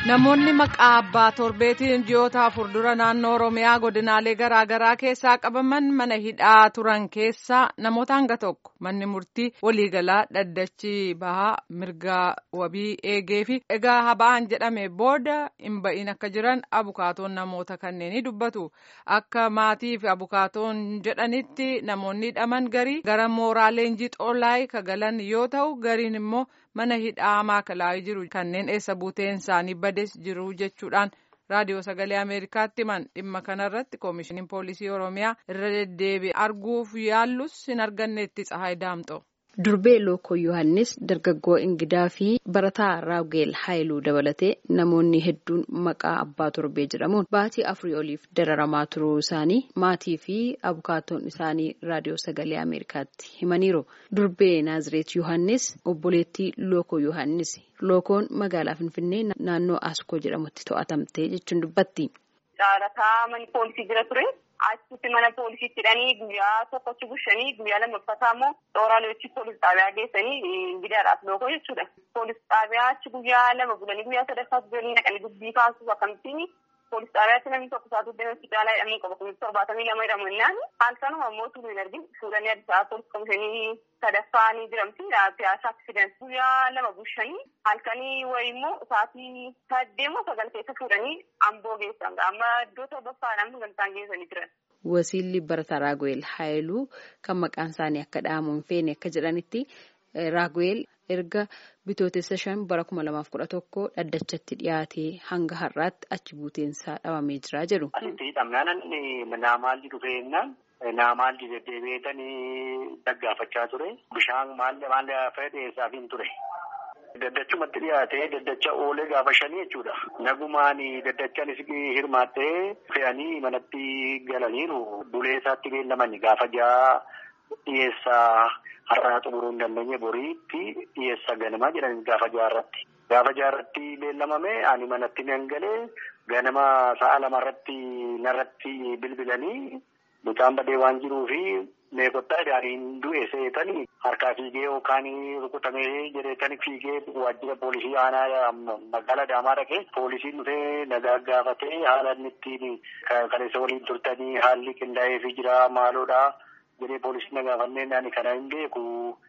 Namoonni maqaa abbaa torbeetiin ji'oota afur dura naannoo Oromiyaa godinaalee garaa garaa keessaa qabaman mana hidhaa turan keessaa namoota hanga tokko manni murtii waliigalaa dhaddachi bahaa mirga wabii eegee fi egaa haba'an jedhame booda hin ba'iin akka jiran abukaatoon namoota kanneenii dubbatu. Akka maatii fi abukaatoon jedhanitti namoonni hidhaman garii gara mooraa leenjii xoolaay kagalan yoo ta'u gariin immoo mana hidhaa maakalaa'ii jiru kanneen eessa buuteen isaanii bades jiru jechuudhaan raadiyoo sagalee ameerikaatti himan dhimma kanarratti koomishiniin poolisii oromiyaa irra deddeebi'e arguuf yaallus hin arganneetti tsahaay daamxo. Durbee Lookoo Yohaannis dargaggoo Ingidaa fi barataa Raageel Haayiluu dabalatee namoonni hedduun maqaa abbaa torbee jedhamuun baatii afurii oliif dararamaa turuu isaanii maatii fi abukaatoon isaanii raadiyoo sagalee Ameerikaatti himaniiru. Durbee Naazireet Yohaannis obboleettii Lookoo Yohaannis Lookoon magaalaa Finfinnee naannoo Askoo jedhamutti to'atamte jechuun dubbatti. Caalataa manni poolisii jira ture. Achitti mana poolisiitti hidhanii guyyaa tokkotti bushanii guyyaa lammaffaataa immoo xooraaleechi poolis xaabiyaa geessanii Ingidaadhaaf lookoo jechuudha. Poolis xaabiyaa achi guyyaa lama bulanii guyyaa sadaffaatti galanii naqanii dubbii kaasuuf akkamittiin poolis xaabiyaatti namni tokko isaatu deemee hospitaala jedhamuu qaba. Kunis torbaatamii lama jedhamu innaan halkanuma immoo turu hin argin fuudhanii Addis Ababa poolis komishinii sadaffaa ni jiramti. Piyaasaa aksident guyyaa lama bushanii halkanii wayii immoo sa'aatii saddeemoo sagal keessa fuudhanii amboo geessan. Amma iddoo torbaffaadhaan sagantaan geessanii jiran. Wasiilli barataa Raaguweel Haayiluu kan maqaan isaanii akka dha'amu hin feene akka jedhanitti Raaguweel erga bitootessa shan bara kuma lamaaf kudha tokko dhaddachatti dhiyaatee hanga har'aatti achi buuteensaa dhabamee jira jedhu. Asitti hidhamnaan naamaalli dhufeennaan naamaalli deddeebi'eetanii dhaggaafachaa ture. Bishaan maal maal fedheessaaf hin ture. Daddachumatti dhiyaatee daddacha oolee gaafa shanii jechuudha. Nagumaan daddachaanis hirmaattee fe'anii manatti galaniiru. Bulee isaatti beellamani gaafa ja'a dhiyeessaa har'aa xumuruu hin dandeenye boriitti dhiyeessaa ganamaa jedhani gaafa jaarratti. Gaafa jaarratti beellamame ani manatti nan galee ganama sa'a lamarratti narratti bilbilanii mucaan badee waan jiruufi meeqottaa daariin du'e seetanii harkaa fiigee yookaan rukutamee jedheetanii fiigee waajjira poolisii aanaa magaalaa Adaamaa dhaqee poolisiin dhufee nagaa gaafatee haala inni ittiin kaleessa waliin turtanii haalli qindaa'eefii jira maaloodha jedhee poolisiin na gaafannee ani kana hin beeku.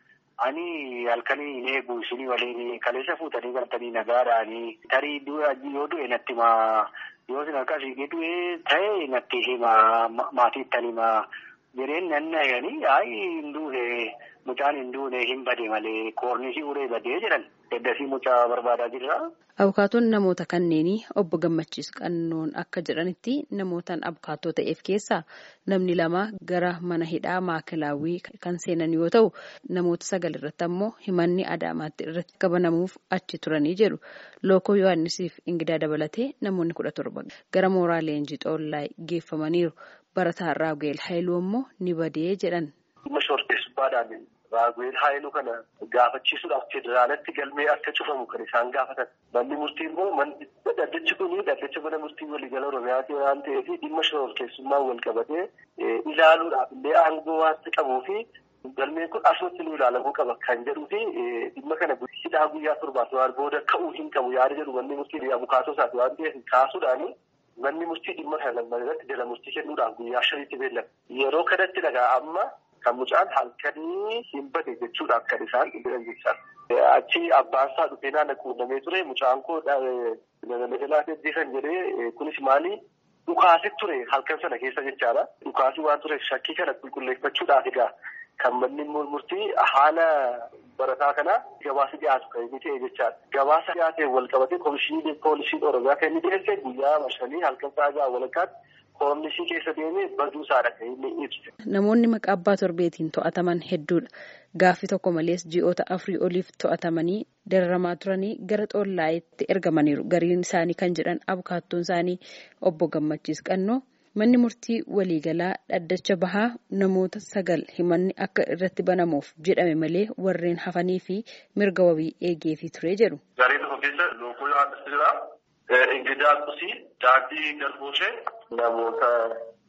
Ani halkanii hin eegu isinii waliin kaleessa fuutanii galtanii nagaadhaanii tarii yoo du'e natti himaa yoo isin harkaa fiigee du'e ta'e natti himaa maatiittan himaa. Jireen nan nayanii ayi hin duune mucaan hin duune hin bade malee koornisii uree badee jedhan eddasii mucaa barbaadaa jirra. Abukaatoon namoota kanneenii obbo Gammachiis Qannoon akka jedhanitti namootaan abukaatoo ta'eef keessaa namni lama gara mana hidhaa maakilaawwii kan seenan yoo ta'u namoota sagal irratti ammoo himanni Adaamaatti irratti qabanamuuf achi turanii jedhu. Lookoo Yohaannisiif Ingidaa dabalatee namoonni kudha torba gara mooraa leenjii xoollaa geeffamaniiru. Barataa Raagweel Haayiluu immoo ni badee jedhan. Dhimma shorteessummaadhaan Raagweel Haayiluu kana gaafachiisuudhaaf federaalatti galmee akka cufamu kan isaan gaafatan. Manni murtii immoo dhaddachi kun dhaddacha mana murtii waliigala Oromiyaati waan ta'eef dhimma shorteessummaan wal qabatee ilaaluudhaaf illee aangoo waan qabuu fi galmeen kun asumatti nu ilaalamuu qaba kan jedhuu fi dhimma kana hidhaa guyyaa torbaaf booda ka'uu hin qabu yaada jedhu manni murtii abukaatoo isaati waan ta'eef kaasuudhaani. Manni murtii dhimma kana lamman irratti jala murtii kennuudhaaf guyyaa shaniitti beellama. Yeroo kanatti dhagaa amma kan mucaan halkanii hin bade jechuudhaaf kan isaan jedhan jechaa. Achi abbaan isaa dhufee naannoo quunnamee ture mucaan koo magaalaa ajjeesan jedhee kunis maali dhukaasi ture halkan sana keessa jechaadha. Dhukaasi waan ture shakkii kana qulqulleeffachuudhaaf egaa kan manni murtii haala barataa kana gabaasa dhiyaatu kan inni ta'e jechaadha. Gabaasa dhiyaateen wal qabatee komishinii poolisiin oromiyaa kan inni dhiyeesse guyyaa shanii halkan sa'aa walakkaatti koomishinii keessa deemee baduu isaadha kan inni ibse. Namoonni maqaa abbaa torbeetiin to'ataman hedduudha. Gaaffii tokko malees ji'oota afurii oliif to'atamanii dararamaa turanii gara xoollaayitti ergamaniiru. Gariin isaanii kan jedhan abukaattoon isaanii obbo Gammachiis Qannoo. Manni murtii waliigalaa dhaddacha bahaa namoota sagal himanni akka irratti banamuuf jedhame malee warreen hafanii fi mirga wabii eegeefii ture jedhu. Garee tokko keessa lookoo Yohaannis jira. Ingidaa Qusii, Daandii Garboosee namoota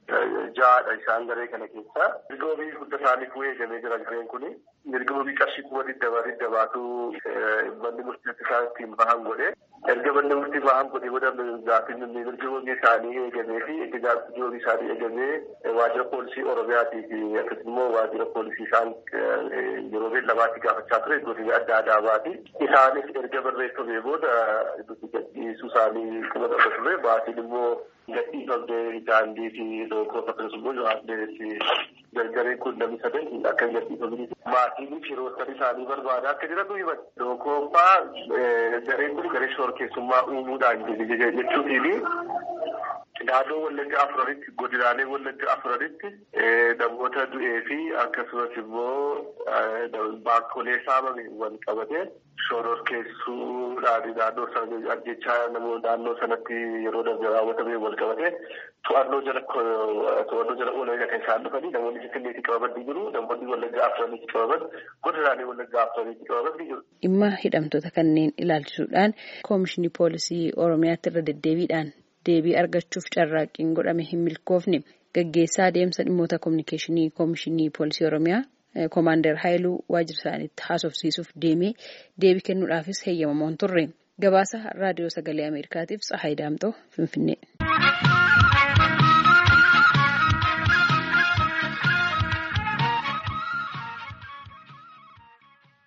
ja'adha isaan garee kana keessaa. Mirga wabii hunda isaaniif eegamee jira gareen kuni. Mirga wabii qarshii kuma digdama digdamaatu manni murtii isaan ittiin bahan godhe. Erga manni murtii bahan godhe booda gaaffiin mirga wabii isaanii eegamee fi erga gaaffiin wabii isaanii eegamee waajjira poolisii Oromiyaatii fi akkasumas immoo waajjira poolisii isaan yeroo beellamaatti gaafachaa ture godina adda addaa baati. Isaanis erga barreeffamee booda gadhiisuu isaanii kuma dhaba ture maatiin immoo gadhiifamtee daandii fi lookoo akkasumas immoo yohaannis gargareen kun namni sadan akka gadhiifamanii maatiin firoottan isaanii barbaada akka jedhatu himan. Lookoffaa gareen kun garee shorkeessummaa uumuudhaan jechuutiin naannoo wallagga afuranitti godinaalee wallagga afuranitti namoota du'ee fi akkasumas immoo baakkolee saamame wal qabate shororkeessuudhaan naannoo sana ajjechaa naannoo sanatti yeroo darbe raawwatame wal qabate to'annoo jala to'annoo jala oolan kan isaan dhufanii namoonni finfinneetti qabaman ni jiru namoonni wallagga afuranitti qabaman godinaalee wallagga afuranitti qabaman ni jiru. Dhimma hidhamtoota kanneen ilaalchisuudhaan koomishinii poolisii Oromiyaatti irra deddeebiidhaan deebii argachuuf carraaqqiin godhame hin milkoofne gaggeessaa adeemsa dhimmoota koominikeeshinii koomishinii poolisii oromiyaa koomaandar haayiluu waajjira isaaniitti haasofsiisuuf deemee deebii kennuudhaafis heeyyamamoon turre gabaasa raadiyoo sagalee ameerikaatiif tsahaay daamxoo finfinnee.